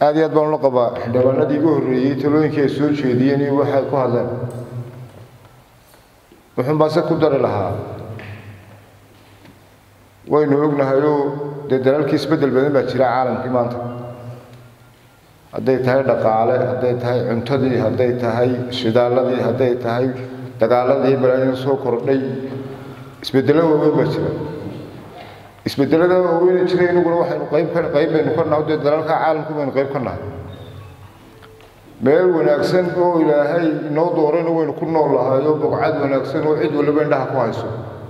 aad iyo aad baan ula qabaa xildhibaanadii igu horreeyey talooyinkii ay soo jeediyeen iyo waxay ku hadleen wuxuun baan se ku dari lahaa waynu ognahayoo dee dalaalkii isbeddel badan baa jira caalamkii maanta hadday tahay dhaqaale hadday tahay cuntadii hadday tahay shidaalladii hadday tahay dagaaladii balaadina soo kordhay isbeddelo waaweyn baa jira isbedelada waaweyne jira inaguna waxaynu qayb ka qayb baynu ka nahay dee dalalka caalamku baynu qayb ka nahay meel wanaagsan oo ilaahay inoo doorayna waynu ku nool lahayo bogcad wanaagsan oo cid waliba indhaha ku hayso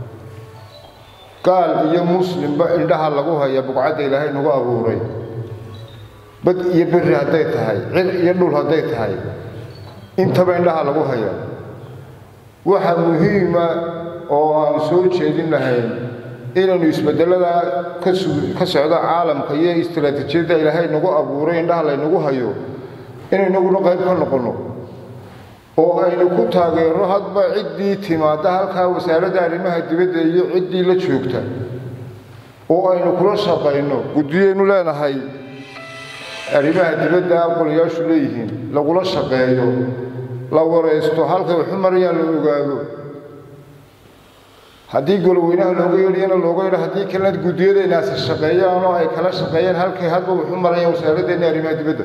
gaal iyo muslimba indhaha lagu haya bogcadda ilaahay nagu abuuray bad iyo beri hadday tahay cid iyo dhul hadday tahay intaba indhaha lagu haya waxa muhiima oo aan soo jeedin lahayn inaynu isbedelada ka socdo caalamka iyo istaraatiijiyadda ilaahay nagu abuuray indhaha laynagu hayo inaynaguna qayb ka noqonno oo aynu ku taageerno hadba ciddii timaadda halkaa wasaaradda arrimaha dibadda iyo ciddii la joogta oo aynu kula shaqayno guddiyaynu leenahay arrimaha dibadda aqolayaashu leeyihiin lagula shaqeeyo la waraysto halkay waxu marayaan la ogaado haddii goloweynaha looga yeedhiyana looga yeedho haddii kalena guddiyadaynaasi shaqeeyaan oo ay kala shaqeeyaan halkay hadba waxu marayaan wasaaraddeena arrimaha dibadda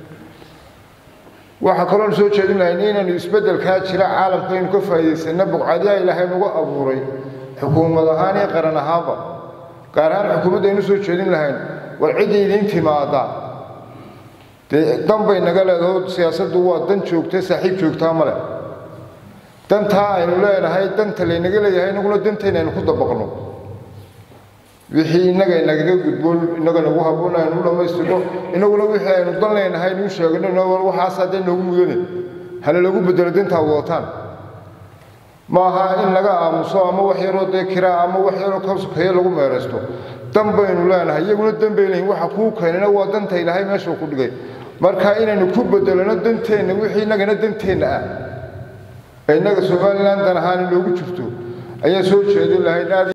waxaa kaloon soo jeedin lahayn inaynu isbeddelkaa jira caalamka aynu ka faa'iidaysanna bugcadiyaa ilaahay nagu abuuray xukuumad ahaan iyo qaran ahaanba gaar ahaan xukuumadda aynu soo jeedin lahayn war ciddii idiin timaada dee dan bay naga leedaho siyaasaddu waa dan joogta saaxiib joogtaa ma leh dantaa aynu leenahay danta laynaga leeyahay inaguna dantayna aynu ku dabaqno wixii innaga inagaga gudbo innaga nagu haboon aynu u dhammaystirno inaguna wixii aynu dan leenahay inuu sheegno waxaas haddee noogu mudane hana lagu bedelo dantaa wadataan maaha in laga aamuso ama wax yaroo dee kiraa ama wax yaroo ka sokeeye lagu meeraysto dan baynu leenahay iyaguna dan bay leeyihin waxa kuu keenana waa danta ilaahay meeshuu ku dhigay marka inaynu ku bedelano danteenna wixii innagana danteenna ah ee innaga somalilan dan ahaan inoogu jirto ayaan soo jeedin lahayn aad